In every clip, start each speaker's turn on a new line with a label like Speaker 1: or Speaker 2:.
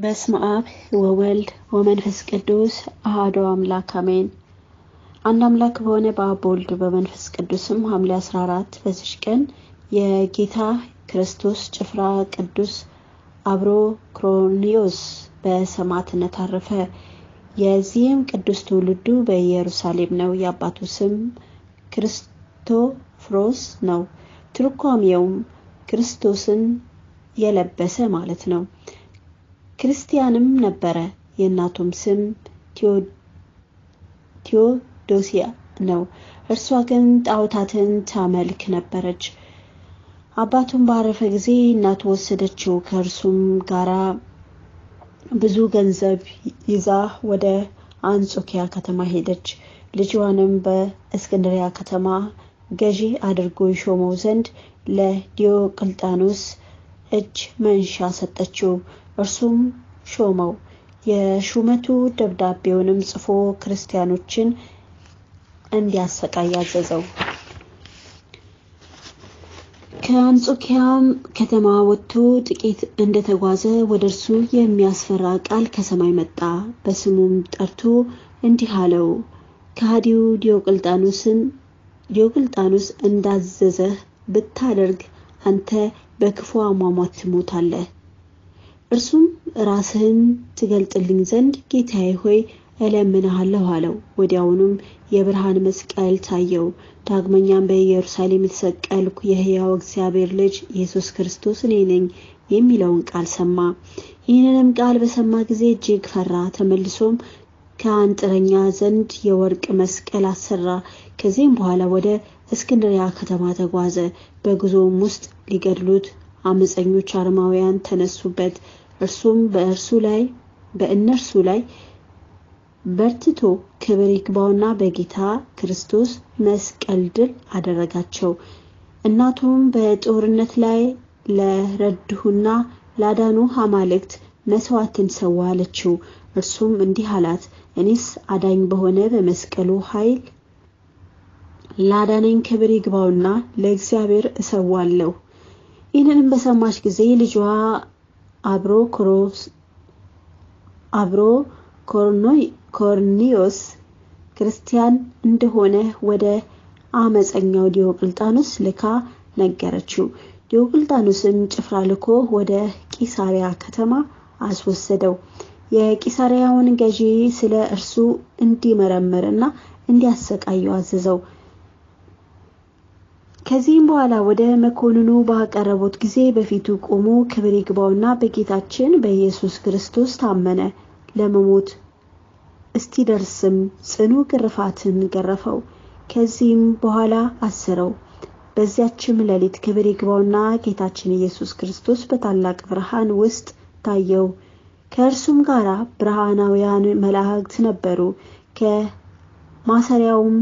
Speaker 1: በስመ አብ ወወልድ ወመንፈስ ቅዱስ አሐዱ አምላክ አሜን። አንድ አምላክ በሆነ በአብ በወልድ በመንፈስ ቅዱስም ሐምሌ 14 በዚች ቀን የጌታ ክርስቶስ ጭፍራ ቅዱስ አብሮ ክሮኒዮስ በሰማዕትነት አረፈ። የዚህም ቅዱስ ትውልዱ በኢየሩሳሌም ነው። የአባቱ ስም ክርስቶፍሮስ ነው። ትርጓሜውም ክርስቶስን የለበሰ ማለት ነው። ክርስቲያንም ነበረ። የእናቱም ስም ቴዎዶሲያ ነው። እርሷ ግን ጣዖታትን ታመልክ ነበረች። አባቱም ባረፈ ጊዜ እናቱ ወሰደችው። ከእርሱም ጋራ ብዙ ገንዘብ ይዛ ወደ አንጾኪያ ከተማ ሄደች። ልጇንም በእስክንድሪያ ከተማ ገዢ አድርጎ ይሾመው ዘንድ ለዲዮቅልጣኖስ እጅ መንሻ ሰጠችው። እርሱም ሾመው። የሹመቱ ደብዳቤውንም ጽፎ ክርስቲያኖችን እንዲያሰቃይ አዘዘው። ከአንጾኪያም ከተማ ወጥቶ ጥቂት እንደተጓዘ ወደ እርሱ የሚያስፈራ ቃል ከሰማይ መጣ። በስሙም ጠርቶ እንዲህ አለው፣ ከሃዲው ዲዮቅልጣኖስን ዲዮቅልጣኖስ እንዳዘዘህ ብታደርግ አንተ በክፉ አሟሟት ትሞታለህ። እርሱም ራስህን ትገልጥልኝ ዘንድ ጌታዬ ሆይ እለምንሃለሁ አለው። ወዲያውኑም የብርሃን መስቀል ታየው። ዳግመኛም በኢየሩሳሌም የተሰቀልኩ የሕያው እግዚአብሔር ልጅ ኢየሱስ ክርስቶስ እኔ ነኝ የሚለውን ቃል ሰማ። ይህንንም ቃል በሰማ ጊዜ እጅግ ፈራ። ተመልሶም ከአንጥረኛ ዘንድ የወርቅ መስቀል አሰራ። ከዚህም በኋላ ወደ እስክንድሪያ ከተማ ተጓዘ። በጉዞውም ውስጥ ሊገድሉት አመፀኞች አረማውያን ተነሱበት። እርሱም በእርሱ ላይ በእነርሱ ላይ በርትቶ ክብር ይግባውና በጌታ ክርስቶስ መስቀል ድል አደረጋቸው። እናቱም በጦርነት ላይ ለረድሁና ላዳኑ አማልክት መስዋዕትን ሰዋ አለችው። እርሱም እንዲህ አላት፣ እኔስ አዳኝ በሆነ በመስቀሉ ኃይል ላዳነኝ ክብር ይግባውና ለእግዚአብሔር እሰዋለሁ። ይህንንም በሰማች ጊዜ ልጇ አብሮ ክሮስ አብሮ ኮርኒዮስ ክርስቲያን እንደሆነ ወደ አመፀኛው ዲዮቅልጣኖስ ልካ ነገረችው። ዲዮቅልጣኖስም ጭፍራ ልኮ ወደ ቂሳሪያ ከተማ አስወሰደው። የቂሳሪያውን ገዢ ስለ እርሱ እንዲመረምርና እንዲያሰቃየው አዘዘው። ከዚህም በኋላ ወደ መኮንኑ ባቀረቡት ጊዜ በፊቱ ቆሞ ክብር ይግባውና በጌታችን በኢየሱስ ክርስቶስ ታመነ። ለመሞት እስቲደርስም ጽኑ ግርፋትን ገረፈው። ከዚህም በኋላ አስረው። በዚያችም ሌሊት ክብር ይግባውና ጌታችን ኢየሱስ ክርስቶስ በታላቅ ብርሃን ውስጥ ታየው። ከእርሱም ጋር ብርሃናውያን መላእክት ነበሩ። ከማሰሪያውም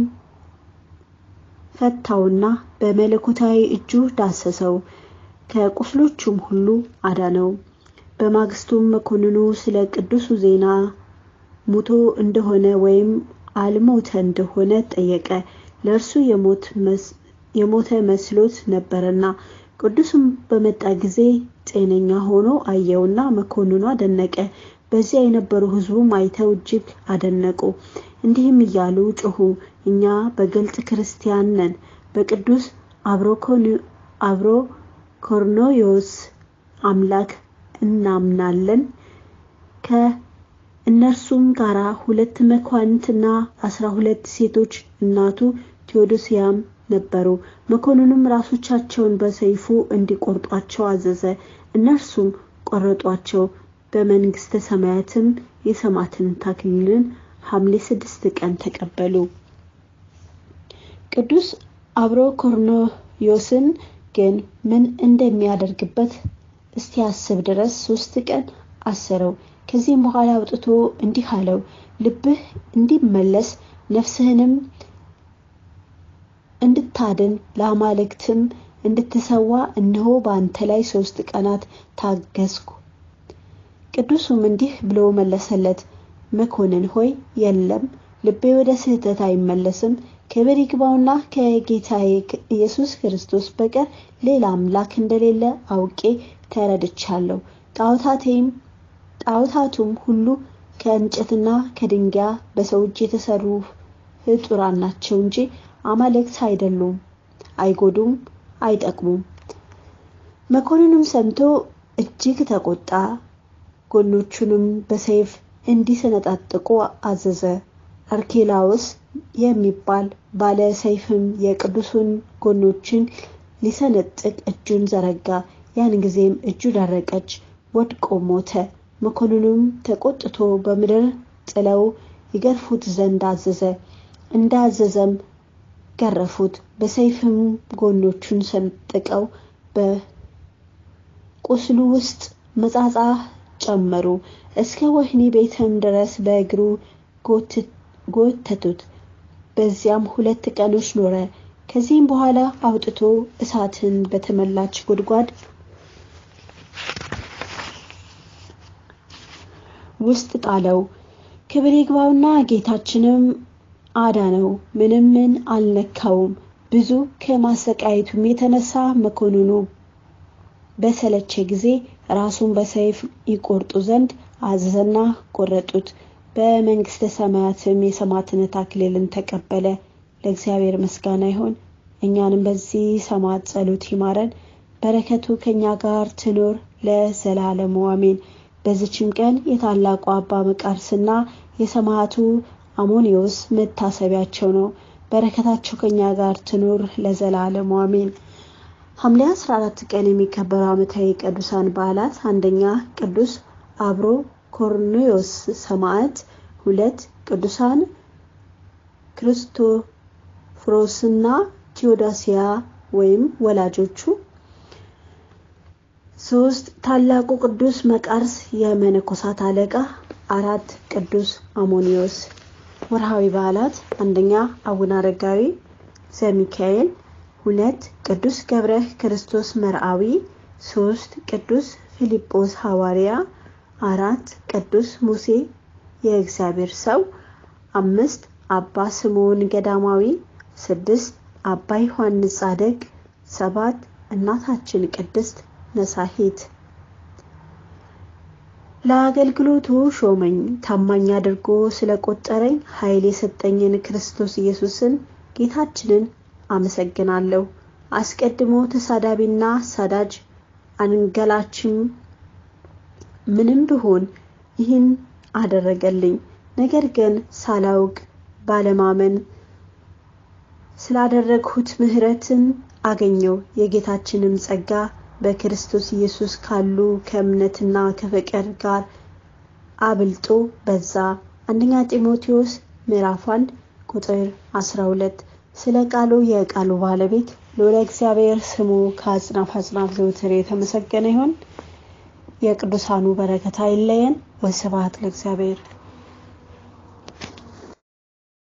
Speaker 1: ፈታውና በመለኮታዊ እጁ ዳሰሰው፣ ከቁስሎቹም ሁሉ አዳነው። በማግስቱም መኮንኑ ስለ ቅዱሱ ዜና ሙቶ እንደሆነ ወይም አልሞተ እንደሆነ ጠየቀ። ለእርሱ የሞተ መስሎት ነበርና። ቅዱስም በመጣ ጊዜ ጤነኛ ሆኖ አየውና መኮንኑ አደነቀ። በዚያ የነበሩ ሕዝቡም አይተው እጅግ አደነቁ። እንዲህም እያሉ ጮሁ፣ እኛ በግልጥ ክርስቲያን ነን፣ በቅዱስ አብሮ ኮርኔዮስ አምላክ እናምናለን። ከእነርሱም ጋራ ሁለት መኳንንትና አስራ ሁለት ሴቶች እናቱ ቴዎዶሲያም ነበሩ። መኮንኑም ራሶቻቸውን በሰይፉ እንዲቆርጧቸው አዘዘ። እነርሱም ቆረጧቸው። በመንግስተ ሰማያትም የሰማዕትነት አክሊልን ሐምሌ ስድስት ቀን ተቀበሉ። ቅዱስ አብሮ ኮርኔዮስን ግን ምን እንደሚያደርግበት እስቲያስብ ድረስ ሶስት ቀን አሰረው። ከዚህም በኋላ አውጥቶ እንዲህ አለው፣ ልብህ እንዲመለስ ነፍስህንም እንድታድን ለአማልክትም እንድትሰዋ እነሆ በአንተ ላይ ሶስት ቀናት ታገስኩ። ቅዱሱም እንዲህ ብሎ መለሰለት፣ መኮንን ሆይ የለም፣ ልቤ ወደ ስህተት አይመለስም። ክብር ይግባውና ከጌታዬ ኢየሱስ ክርስቶስ በቀር ሌላ አምላክ እንደሌለ አውቄ ተረድቻለሁ። ጣዖታቴም ጣዖታቱም ሁሉ ከእንጨትና ከድንጋይ በሰው እጅ የተሰሩ ፍጡራን ናቸው እንጂ አማልክት አይደሉም፣ አይጎዱም፣ አይጠቅሙም። መኮንኑም ሰምቶ እጅግ ተቆጣ። ጎኖቹንም በሰይፍ እንዲሰነጣጥቁ አዘዘ። አርኬላዎስ የሚባል ባለ ሰይፍም የቅዱሱን ጎኖችን ሊሰነጥቅ እጁን ዘረጋ። ያን ጊዜም እጁ ደረቀች፣ ወድቆ ሞተ። መኮንኑም ተቆጥቶ በምድር ጥለው ይገርፉት ዘንድ አዘዘ። እንዳዘዘም ገረፉት። በሰይፍም ጎኖቹን ሰንጥቀው በቁስሉ ውስጥ መጻጻ ጨመሩ። እስከ ወህኒ ቤትም ድረስ በእግሩ ጎተቱት። በዚያም ሁለት ቀኖች ኖረ። ከዚህም በኋላ አውጥቶ እሳትን በተመላች ጉድጓድ ውስጥ ጣለው። ክብር ይግባውና ጌታችንም አዳነው፣ ምንም ምን አልነካውም። ብዙ ከማሰቃየቱም የተነሳ መኮንኑ በሰለቸ ጊዜ ራሱን በሰይፍ ይቆርጡ ዘንድ አዘዘና ቆረጡት። በመንግስተ ሰማያትም የሰማዕትነት አክሊልን ተቀበለ። ለእግዚአብሔር ምስጋና ይሁን። እኛንም በዚህ ሰማዕት ጸሎት ይማረን፣ በረከቱ ከኛ ጋር ትኖር ለዘላለሙ አሜን። በዚችም ቀን የታላቁ አባ መቃርስና የሰማዕቱ አሞኒዮስ መታሰቢያቸው ነው። በረከታቸው ከኛ ጋር ትኖር ለዘላለሙ አሜን። ሐምሌ 14 ቀን የሚከበሩ ዓመታዊ ቅዱሳን በዓላት አንደኛ ቅዱስ አብሮ ኮርኔዮስ ሰማዕት፣ ሁለት ቅዱሳን ክርስቶፍሮስና ቴዎዳሲያ ወይም ወላጆቹ፣ ሶስት ታላቁ ቅዱስ መቃርስ የመነኮሳት አለቃ፣ አራት ቅዱስ አሞኒዮስ። ወርሃዊ በዓላት አንደኛ አቡነ አረጋዊ ዘሚካኤል ሁለት ቅዱስ ገብረ ክርስቶስ መርአዊ፣ ሶስት ቅዱስ ፊልጶስ ሐዋርያ፣ አራት ቅዱስ ሙሴ የእግዚአብሔር ሰው፣ አምስት አባ ስምዖን ገዳማዊ፣ ስድስት አባ ዮሐንስ ጻድቅ፣ ሰባት እናታችን ቅድስት ነሳሂት። ለአገልግሎቱ ሾመኝ ታማኝ አድርጎ ስለቆጠረኝ ኃይል የሰጠኝን ክርስቶስ ኢየሱስን ጌታችንን አመሰግናለሁ። አስቀድሞ ተሳዳቢና ሳዳጅ አንገላችም ምንም ብሆን ይህን አደረገልኝ። ነገር ግን ሳላውቅ ባለማመን ስላደረግሁት ምሕረትን አገኘው። የጌታችንም ጸጋ በክርስቶስ ኢየሱስ ካሉ ከእምነትና ከፍቅር ጋር አብልጦ በዛ። አንደኛ ጢሞቴዎስ ምዕራፍ 1 ቁጥር 12 ስለ ቃሉ የቃሉ ባለቤት ልዑለ እግዚአብሔር ስሙ ከአጽናፍ አጽናፍ ዘውትር የተመሰገነ ይሁን። የቅዱሳኑ በረከት አይለየን። ወስብሐት ለእግዚአብሔር።